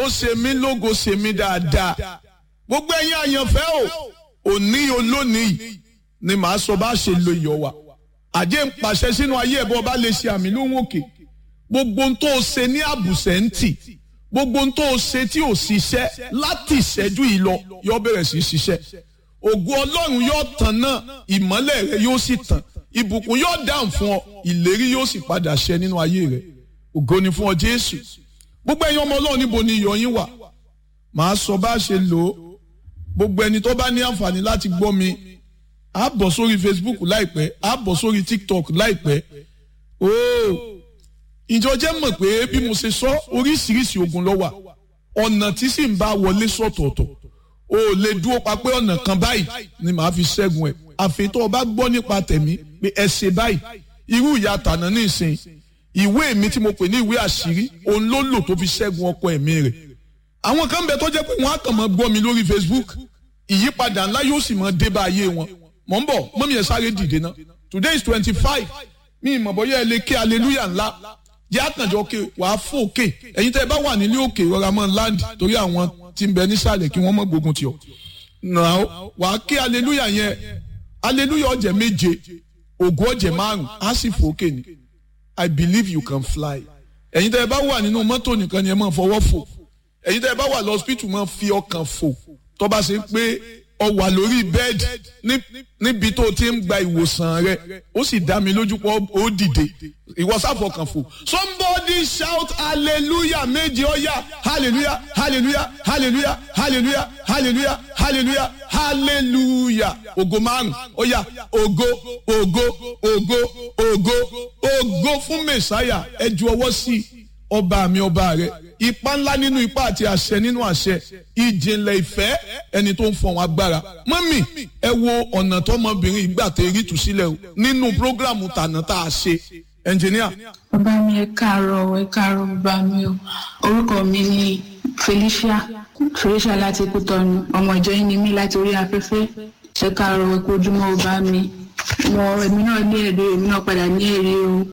ó ṣe mí lógo ṣe mí dáadáa gbogbo ẹ̀yin àyànfẹ́ o òní olónìí ni màá sọ bá ṣe lo iyọ̀ wa àjẹ́ ń pàṣẹ sínú ayé ẹ̀bọ bá lè ṣe àmì lóhùn òkè gbogbo ohun tó o ṣe ní àbùsẹ̀ ń tì gbogbo ohun tó o ṣe tí ò ṣiṣẹ́ láti ìṣẹ́jú yìí lọ yóò bẹ̀rẹ̀ sí í ṣiṣẹ́ ògo ọlọ́run yóò tàn náà ìmọ́lẹ̀ rẹ yóò sì tàn ìbùkún yóò dáhùn fún ọ ìlérí yóò sì padà ṣẹ nínú ayé rẹ ògo ni fún ọ jésù gbogbo ẹ̀yin ọmọ ọlọ́run níbo ni iyọ̀ yín wà màá sọ bá a ṣe lò ó gbogbo ẹni tó bá ní àǹfààní láti gbọ́ mi á bọ̀ sórí facebook láìpẹ́ á bọ̀ sórí tiktok láìpẹ́ ooo ìjọ jẹ́ mọ̀ pé bí mo ṣe sọ oríṣiríṣi ogun ló wà ọ̀nà tí sì ń bá wọlé sọ̀tọ̀ọ̀tọ̀ o ò lè dúró pa pé ọ̀nà kan báyìí ni màá fi ṣẹ́gun ẹ̀ àfitọ́ ọba gbọ́ nípa tẹ̀mí pé ẹ ṣe báyìí irú ìyá tànà ní ìsìn ìwé mi tí mo pè ní ìwé àṣírí òun ló lò tó fi ṣẹ́gun ọkọ ẹ̀mí rẹ̀ àwọn kan bẹ tó jẹ́ pé wọ́n á kàn mọ́ gbọ́ mi lórí facebook ìyípadà ńlá yóò sì mọ́ dé bá ayé wọn mọ̀ ń bọ̀ mọ́mí ẹ̀ sáré dìde náà today is twenty five mi ìmọ̀ bọ́yá ẹ lè ké hallelujah ńlá jẹ́ àkànjọ òkè wàá fò òkè ẹ̀yin tẹ́ ẹ bá wà nílé òkè rọra mọ́ land torí àwọn tí ń bẹ nísàlẹ̀ kí wọ́n mọ̀ gbógun tì ọ́ náà wàá ké hallelujah yẹn hallelujah ọ̀jẹ̀ méje ògo ọ̀jẹ̀ márùn á sì fò òkè ni i believe you can fly ẹ̀yin tẹ́ ẹ bá wà nínú mọ́tò nìkan ni ẹ máa fọwọ́ fò ẹ̀yin tẹ́ ẹ bá wà lọ́sípítù máa fi ọkàn fò tó bá ṣe pé ọ wà lórí bẹ́ẹ̀dì níbi tó ti ń gba ìwòsàn rẹ ó sì dá mi lójú pé ó dìde ìwọ sáfọkàn fò somebody shout hallelujah méje ọyà hallelujah hallelujah hallelujah hallelujah hallelujah hallelujah hallelujah ògo márùn ọyà ògo ògo ògo ògo ògo fún mẹsàáyà ẹ ju ọwọ́ sí ọba mi ọba rẹ ipa ńlá nínú ipa àti àṣẹ nínú àṣẹ ìjìnlẹ̀ ìfẹ́ ẹni tó ń fọ̀hún agbára mọ́mì ẹ wo ọ̀nà tọmọbìnrin ìgbà tẹ rí tù sílẹ̀ o nínú prógrámù tànà tá a ṣe ẹnjìníà. bàbá mi ẹ káàárọ̀ ẹ káàárọ̀ bàbá mi o orúkọ mi ni Felicia Felicia láti Kútọ̀nù ọmọ ìjọ yín ni mí láti orí afẹ́fẹ́ ṣe káàárọ̀ ẹ kú ojúmọ́ bàbá mi mo èmi náà ní èrè èmi náà padà ní èrè o